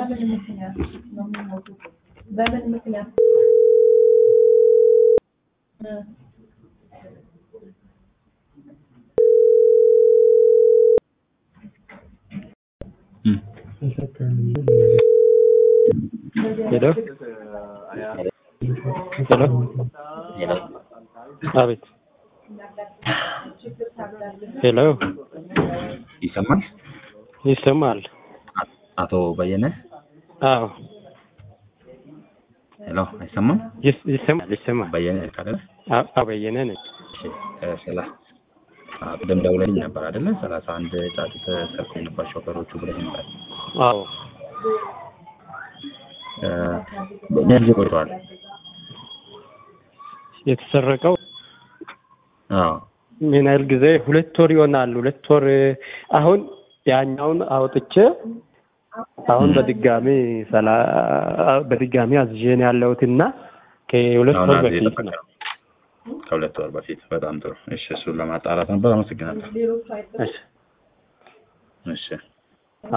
በምን ምክንያት ነው የሚሞቱት? በምን ምክንያት እ ሄሎ ሄሎ አቤት ሄሎ ይሰማል? ይሰማል? አቶ በየነ አዎ ሄሎ፣ አይሰማም? ይስ- ይሰማል ይሰማል። በየነ ካለ አ- አዎ በየነ ነኝ። ስላ ቅድም ደውለልኝ ነበር አይደለ? ሰላሳ አንድ ጫጩት ሰርቶ የነበር ሾፌሮቹ ብለህ ነበር። አዎ እ፣ ምን ያህል ጊዜ ቆይተዋል? የተሰረቀው አዎ ምን ያህል ጊዜ? ሁለት ወር ይሆናል። ሁለት ወር አሁን ያኛውን አውጥቼ አሁን በድጋሚ ሰላ በድጋሚ አዝዤ ነው ያለሁትና ከሁለት አሁን ወር አንድ በፊት የጠበቀ ነው። ነው። ከሁለት ወር በፊት። በጣም ጥሩ። እሺ፣ እሱን ለማጣራት ነበር። አመሰግናለሁ። ሌሎቹ አይጠ እሺ እሺ